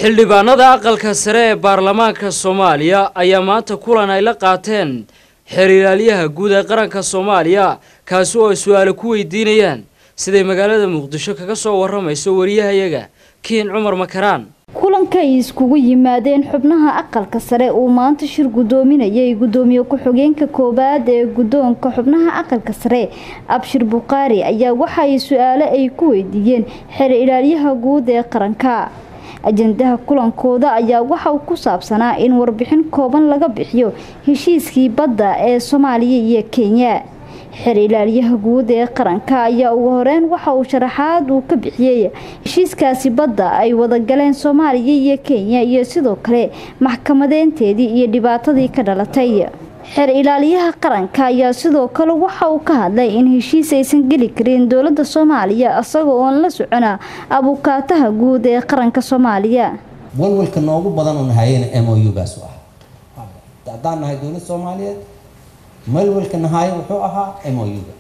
xildhibaanada aqalka sare ee baarlamaanka soomaaliya ayaa maanta kulan ay la qaateen xeer ilaalyaha guud ee qaranka soomaaliya kaasi oo ay su-aale ku weydiinayaan siday magaalada muqdisho kaga soo waramayso wariyahayaga kiin cumar makaraan kulanka ay iskugu yimaadeen xubnaha aqalka sare uu maanta shir gudoominayay gudoomiye ku-xigeenka koowaad ee guddoonka xubnaha aqalka sare abshir bukhaari ayaa waxa ay su-aale ay ku weydiiyeen xeer ilaalyaha guud ee qaranka ajandaha kulankooda ayaa waxa uu ku saabsanaa in warbixin kooban laga bixiyo heshiiskii badda ee soomaaliya iyo kenya xeer ilaalyaha guud ee qaranka ayaa ugu horeyn waxa uu sharaxaad uu ka bixiyey heshiiskaasi badda ay wadagaleen soomaaliya iyo kenya iyo sidoo kale maxkamadeynteedii iyo dhibaatadii ka dhalatay xeer ilaaliyaha qaranka ayaa sidoo kale waxa uu ka hadlay in heshiis aysan geli karin dowladda soomaaliya isagoo oon la socona abukaataha guud ee qaranka soomaaliya walwalka noogu badan oo nahayena m o u-gaas u ah haddaan nahay dowlad soomaaliyeed walwalka nahaye wuxuu ahaa m o u-ga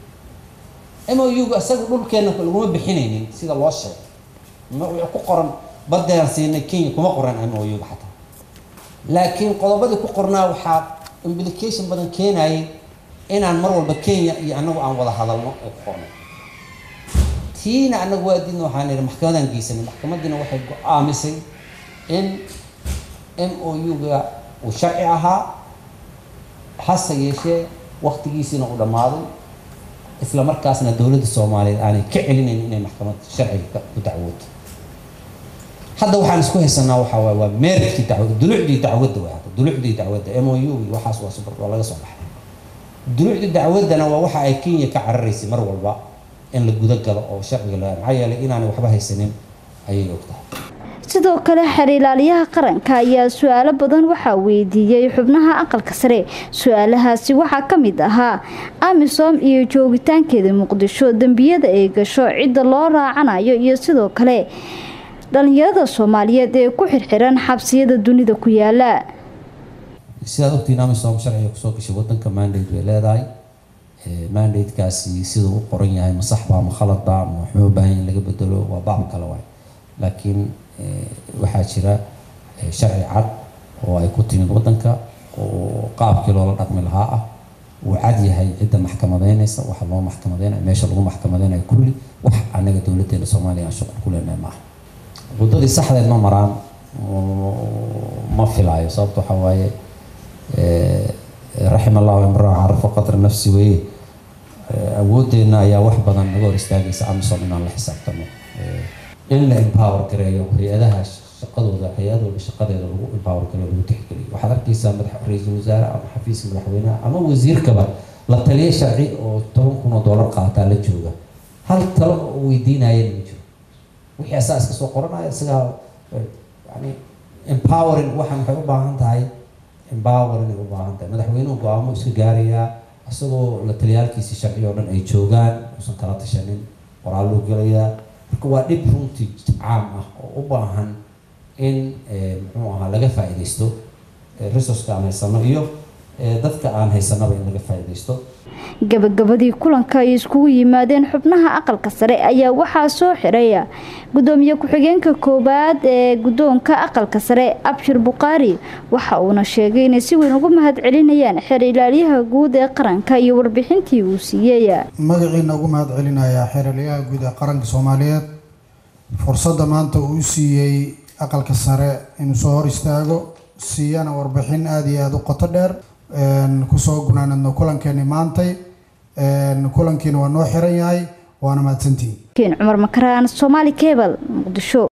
m o u-ga isaga dhulkeena laguma bixinaynin sida loo sheegay wuxuu ku qoran badean siinay kenya kuma qoran m o u-ga xataa laakiin qodobadii ku qornaa waxaa implication badan keenayay inaan mar walba kenya iyo anagu aan wada hadalno ee ku qornay tiina anagu waa diidna waxaan ihi maxkamadaan geysanay maxkamadiina waxay go-aamisay in m o u-ga uu sharci ahaa hase yeeshee waktigiisiina uu dhammaaday isla markaasna dowladda soomaaliyeed aanay ka celinayn inay maxkamad sharciga ku dacwooto hadda waxaan isku haysanaa waxaa waay waa meerkii dacwada dulucdii dacwadda way hadda dulucdii dacwadda m o u waxaas waa super waa laga soo baxay dulucdii dacwaddana waa waxa ay kenya ka cararaysay mar walba in la guda galo oo sharciga la maxaa yeelay inaanay waxba haysanin ayay ogtahay sidoo kale xeer ilaaliyaha qaranka ayaa su-aalo badan waxaa weydiiyey xubnaha aqalka sare su-aalahaasi waxaa ka mid ahaa amisom iyo joogitaankeeda muqdisho dembiyada ay gasho cidda loo raacanayo iyo sidoo kale dhalinyarada soomaaliyeed ee ku xirxiran xabsiyada dunida ku yaala sidaad ogtiin amisom sharciga kusoo gashay wadanka mandate bay leedahay mandate-kaasi siduu u qoran yahay ma saxbaa ma khaladba ma waxma baahan in laga bedelo waa baab kale waay laakiin waxaa jira sharci cad oo ay ku timid wadanka oo qaabkii loola dhaqmi lahaa ah uu cad yahay cidda maxkamadeynaysa waxa loo maxkamadeynaya meesha lagu maxkamadeynayo kulli wax anaga dowladeena soomaaliya aan shuqul ku leenahay maaha waddadii saxdeed ma maraan ma filaayo sababta waxaa waaye raxim allahu imraa carafa qadra nafsi weeye awoodeenna ayaa wax badan naga hor istaagaysa amisom inaan la xisaabtano in la empower gareeyo hay-adaha shaqadooda hay-adooda shaqadeeda lagu empower gareeyo lagu tixgeliyo waxaad arkaysaa madax ra-iisul wasaare ama xafiiska madaxweynaha ama wasiirkaba la taliya sharci oo toban kun oo dollar qaataa la jooga hal talo oo weydiinayana ma jiro wixii asaa iska soo qoranaya isagaa yani empowering waxaan waxay u baahan tahay empowering ay u baahan tahay madaxweynuhu go-aamo iska gaarayaa isagoo la taliyaalkiisi sharci oo dhan ay joogaan uusan kala tashanin qoraaluu gelayaa marka waa dhib runtii caam ah oo u baahan in muxuu ahaa laga faa-idaysto resourceka aan haysano iyo dadka aan haysanaba in laga faa-idaysto gabagabadii kulanka ay iskugu yimaadeen xubnaha aqalka sare ayaa waxaa soo xiraya gudoomiye ku-xigeenka koowaad ee guddoonka aqalka sare abshir bukhaari waxa uuna sheegay inay si weyn ugu mahad celinayaan xeer ilaalyaha guud ee qaranka iyo warbixintii uu siiyey magaciina ugu mahad celinayaa xeer ilaalyaha guud ee qaranka soomaaliyeed fursadda maanta uu siiyey aqalka sare inuu soo hor istaago siiyana warbixin aada iyo aada u qoto dheer kusoo gunaanadno kulankeeni maantay kulankiina waa noo xiran yahay waana mahadsantihin kiin cumar makaraan soomaali kebal muqdisho